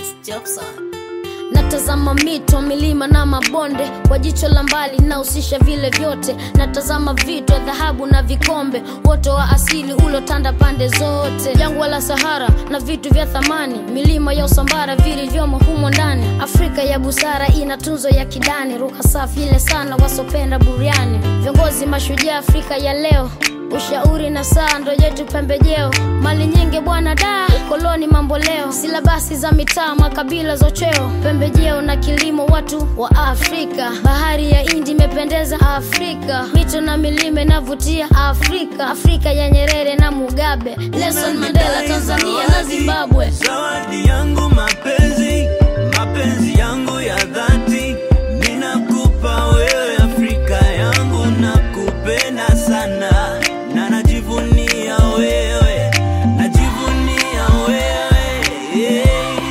Jobson. Natazama mito, milima na mabonde kwa jicho la mbali, nahusisha vile vyote. Natazama vito, dhahabu na vikombe, uoto wa asili ulotanda pande zote, jangwa la Sahara na vitu vya thamani, milima ya Usambara vilivyomo humo ndani. Afrika ya busara ina tunzo ya kidani, ruka safi ile sana wasopenda buriani. Viongozi mashujaa Afrika ya leo ushauri na saa ndo yetu pembejeo, mali nyingi bwana da, ukoloni mambo leo, silabasi za mitaa, makabila zocheo, pembejeo na kilimo, watu wa Afrika. Bahari ya Hindi imependeza Afrika, mito na milima inavutia Afrika. Afrika ya Nyerere na Mugabe, Nelson Mandela Tanzania na Zimbabwe. Zawadi yangu mapenzi, mapenzi yangu ya dhati, ninakupa wewe Afrika yangu, nakupenda sana na najivunia wewe, najivunia wewe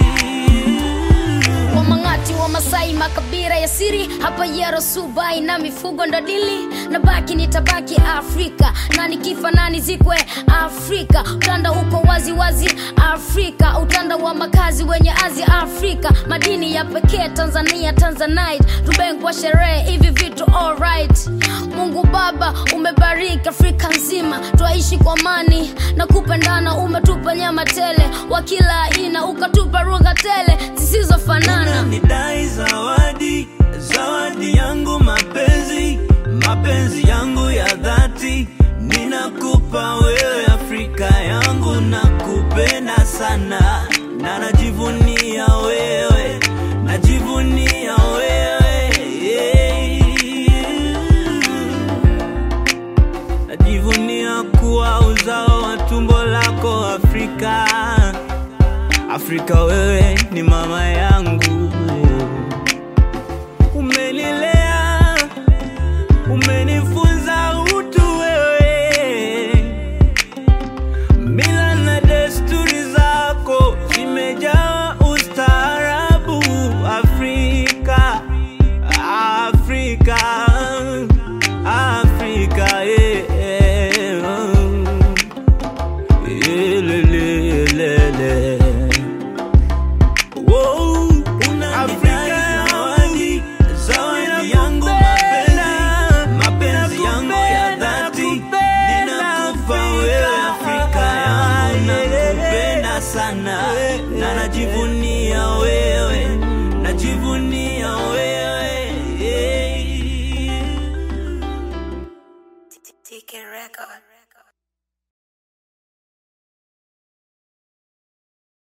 yeah. Wamang'ati wa Masai, makabila ya siri hapa Yero, Subai na mifugo ndo dili na baki nitabaki Afrika na nikifa nani zikwe Afrika. Utanda uko wazi wazi Afrika, utanda wa makazi wenye azi Afrika, madini ya pekee Tanzania, Tanzanite tubengwa sherehe hivi vitu alright. Mungu Baba umebariki Afrika nzima, twaishi kwa amani na kupendana, umetupa nyama tele wa kila aina, ukatupa lugha tele zisizofanana. Nidai zawadi, zawadi yangu mapenzi, mapenzi yangu ya dhati, ninakupa wewe Afrika yangu, nakupenda sana na najivunia wewe, najivunia wewe yeah. Najivunia kuwa uzao wa tumbo lako Afrika. Afrika, wewe ni mama yangu, umenilea, umenifunza utu wewe, mila na desturi zako zimejaa ustaarabu. Afrika, Afrika, Afrika, yeah. Elelelele. Wow, Afrika zawadi, zawadi yangu mapenzi, mapenzi yangu ya dhati, ninakupa wewe Afrika yangu, nakupenda sana na najivunia wewe, najivunia wewe yeah. TK Record.